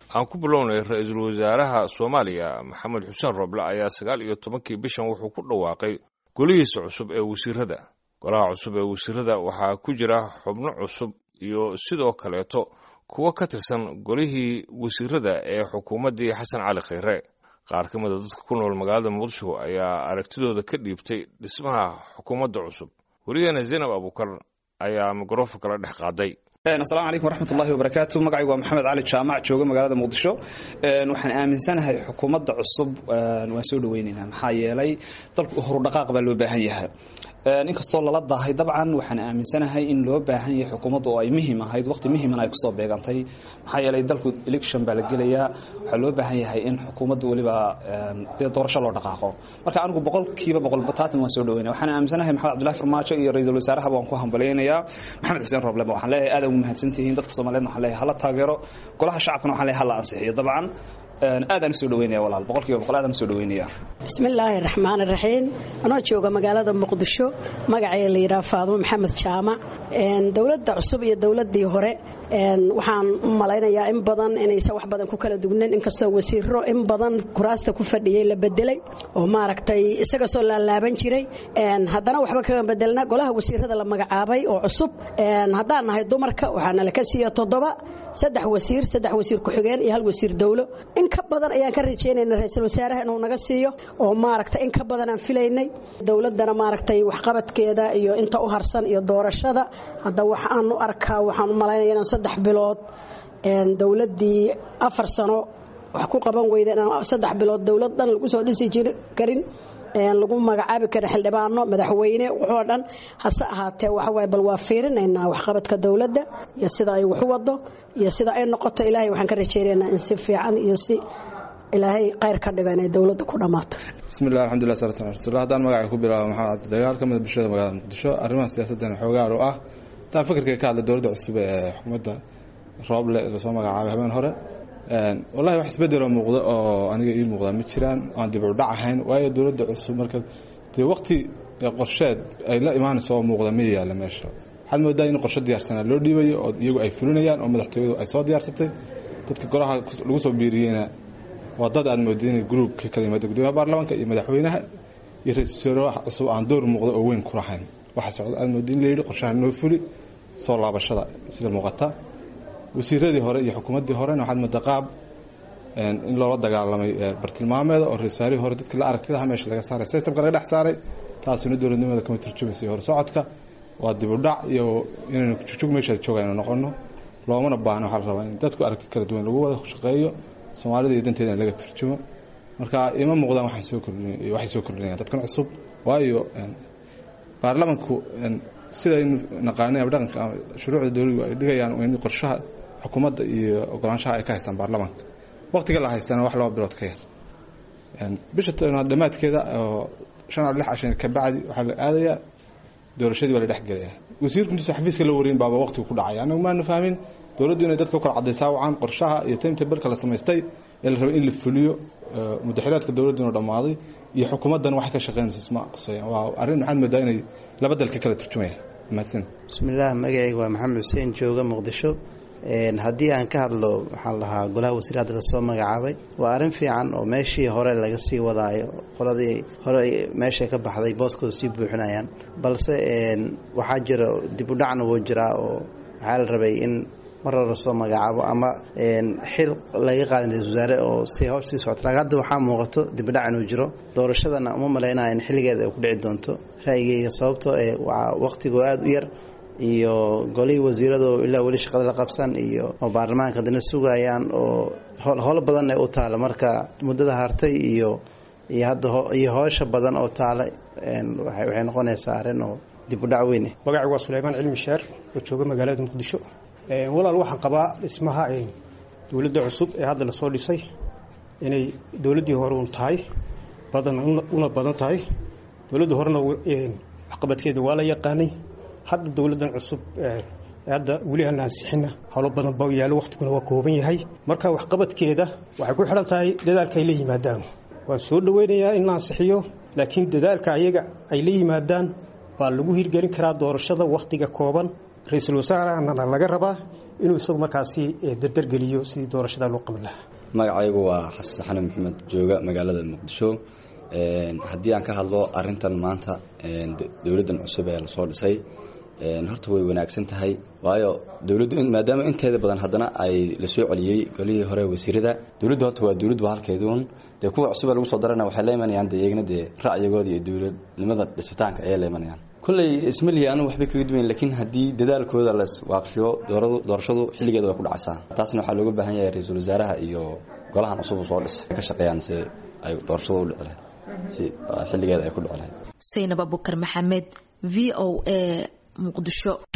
aan ku bilownay ra-iisul wasaaraha soomaaliya maxamed xuseen roble ayaa sagaal iyo tobankii bishan wuxuu ku dhawaaqay golihiisa cusub ee wasiirada golaha cusub ee wasiirada waxaa ku jira xubno cusub iyo sidoo kaleeto kuwo ka tirsan golihii wasiirada ee xukuumaddii xasan cali khayre qaar ka mida dadka ku nool magaalada muqdisho ayaa aragtidooda ka dhiibtay dhismaha xukuumadda cusub weligeena zaynab abuukar ayaa mikrofonka la dhex qaaday asalaamu calaykum waraxmatullahi wabarakaatu magacaygu waa maxamed cali jaamac jooga magaalada muqdisho waxaan aaminsanahay xukuumadda cusub waan soo dhaweynaynaa maxaa yeelay dalku horudhaqaaq baa loo baahan yahay inkastoo lala daahay dabcan waxaan aaminsanahay in loo baahan yahay xukuumadda oo ay muhiim ahayd waqti muhiimana ay kusoo beegantay maxaa yeelay dalku election baa la gelayaa waxaa loo baahan yahay in xukuumadda weliba dee doorasho loo dhaqaaqo marka anigu boqolkiiba boqol bataatan waan soo dhaweynaya waxaan aaminsanahay maxamed cabdullahi farmaajo iyo ra-iisul wasaaraha waan ku hambalaynayaa maxamed xuseen roblema waxaan leeyahay aad ugu mahadsantihiin dadka soomaaliyeed waxaan leeyahay hala taageero golaha shacabkana waxaan leeyahay hala ansixiyo dabcan aadaan usoo dhaweynaya walaal boqolkiiba boqol aadaan usoo dhaweynaya bismillaahi raxmaan raxiim anoo jooga magaalada muqdisho magacay la yidhaha faadumo maxamed jaamac dowladda cusub iyo dowladdii hore waxaan u malaynayaa in badan inaysan wax badan ku kala dugnayn inkastoo wasiiro in badan kuraasta ku fadhiyey la bedelay oo maaragtay isaga soo laalaaban jiray haddana waxba kaga bedelna golaha wasiirada la magacaabay oo cusub haddaan nahay dumarka waxaana laka siiya toddoba saddex wasiir saddex wasiir ku-xigeen iyo hal wasiir dowlo in ka badan ayaan ka rajaynayna ra-iisul wasaaraha inuu naga siiyo oo maaragtay in ka badan aan filaynay dowladdana maaragtay waxqabadkeeda iyo inta u harsan iyo doorashada hadda waxaan u arkaa waxaan u malaynaya inaan saddex bilood dowladdii afar sano wax ku qaban weyda inaan saddex bilood dowlad dhan lagu soo dhisi jiri karin lagu magacaabi kara xildhibaano madaxweyne wuxuu dhan hase ahaatee waxawaay bal waa fiirinaynaa waxqabadka dowladda iyo sida ay waxu wado iyo sida ay noqoto ilaahay waxaan ka rajaynaynaa in si fiican iyo si ilaahay khayr ka dhiga inay dowladda ku dhammaato bismillahi alxamdulillah salatu ala rasuulillah haddaan magacay ku bilaabo maxamed cabdi dagaal ka mida bulshada magaalada muqdisho arrimaha siyaasaddan xoogaar u ah haddaan fikirkay ka hadlay dowladda cusub ee xukuumadda rooble lasoo magacaabay habeen hore wallahi wax isbedeloo muuqda oo aniga ii muuqda ma jiraan aan dib u dhac ahayn waayo dowladda cusub marka dee waqti qorsheed ay la imaanayso oo muuqda ma yaalla meesha waxaad moodaa in qorshe diyaarsanaa loo dhiibayo oo iyagu ay fulinayaan oo madaxtooyadu ay soo diyaarsatay dadka golaha lagu soo biiriyeyna waa dad aad mooda inay gruub ka kala yimaada gudoomiyaha baarlamaanka iyo madaxweynaha iyo ra-iisul wasaaraha cusub aan door muuqda oo weyn ku lahayn waxa socda aad mooda in la yidhi qorshaha noo fuli soo laabashada sida muuqata wasiiradii hore iyo xukuumaddii horena waxaad moodaa qaab in loola dagaalamay bartilmaameeda oo ra-isulwasaarihii hore dadkii la aragtidaha meesha laga saaray systemka laga dhex saaray taasina dowladnimada kama turjumaysa hor socodka waa dib u dhac iyo inaynu jugjug meeshaad jooga aynu noqono loomana baahna waxaa la rabaa in dadku aragti kala duwan lagu wada shaqeeyo soomaalida iyo danteeda in laga turjumo marka ima muuqdaan waxay soo kordhin waxay soo kordhinayaan dadkan cusub waayo baarlamanku sidaynu naqaanay ama dhaqanka shuruucda dowladdu ay dhigayaan in qorshaha xukuumadda iyo ogolaanshaha ay ka haystaan baarlamaanka waqtiga la haystana wax laba bilood ka yar bisha tobnaad dhammaadkeeda oo shan a lix cashan ka bacdi waxaa la aadayaa doorashadii baa la dhex gelayaa wasiirku intuusa xafiiska la wareyn baaba waqtigu ku dhacay anagu maanu fahmin dowladdu inay dadka u kala cadaysaa wacan qorshaha iyo timetableka la samaystay ee la rabay in la fuliyo mudaxiraadka dowladdu inuu dhammaaday iyo xukuumaddan waxay ka shaqeynayso isma qusayaan waa arrin maxaad moodaa inay laba dal ka kala turjumayaan mahadsan bismillaah magacayga waa maxamed xuseen jooga muqdisho haddii aan ka hadlo waxaan lahaa golaha wasiir hadda lasoo magacaabay waa arrin fiican oo meeshii hore laga sii wadaayo qoladii hore meesha ka baxday booskooda sii buuxinayaan balse waxaa jira dib u dhacna wuu jiraa oo waxaa la rabay in mar hore lasoo magacaabo ama xil laga qaadin ra-isul wasaare oo si hawsh sii socota laakiin hadda waxaa muuqato dibudhac inuu jiro doorashadana uma malaynaya in xilligeeda ay ku dhici doonto ra'yigeyga sababtoo ee waa waqtigoo aada u yar iyo golihii wasiirado ilaa weli shaqada la qabsan iyo oo baarlamaanka haddana sugayaan oo howlo badan ee u taala marka muddada hartay iyo iyo hadda iyo hoosha badan oo taala waxay noqonaysaa arrin oo dib u dhac weyne magacaygu waa suleymaan cilmi sheer oo jooga magaalada muqdisho walaal waxaan qabaa dhismaha dowladda cusub ee hadda lasoo dhisay inay dowladdii hore un tahay badan una badan tahay dowladda horena waxqabadkeeda waa la yaqaanay hadda dowladdan cusub hadda weli aan ansixina howlo badan ba yaallo waqtiguna waa kooban yahay marka waxqabadkeeda waxay ku xidhan tahay dadaalka ay la yimaadaan waan soo dhoweynayaa in la ansixiyo laakiin dadaalka ayaga ay la yimaadaan baa lagu hirgelin karaa doorashada wakhtiga kooban ra-iisul wasaarehana laga rabaa inuu isagu markaasi dardargeliyo sidii doorashada loo qaban lahaa magacaygu waa xasan xanan maxamed jooga magaalada muqdisho haddii aan ka hadlo arintan maanta dowladdan cusub ee lasoo dhisay horta way wanaagsan tahay waayo dowladdu maadaama inteeda badan haddana ay lasoo celiyey golihii hore wasiirada dowladdu horta waa dowladdu halkeeduun dee kuwa cusub ee lagu soo darana waxay la imanayaan dee iyagna dee ra'yigooda iyo dowladnimada dhisitaanka ayay la imanayaan kolley ismalihi anu waxbay kaga duwayn laakiin haddii dadaalkooda las waaqifiyo doorashadu xilligeeda way ku dhacaysaa taasna waxaa looga baahan yahay ra-iisul wasaaraha iyo golahan cusub soo dhis ka shaqeeyaan si ay doorashadu u dhici lahayd si xilligeeda ay ku dhici lahayd saynab abukar maxamed v o a muqdisho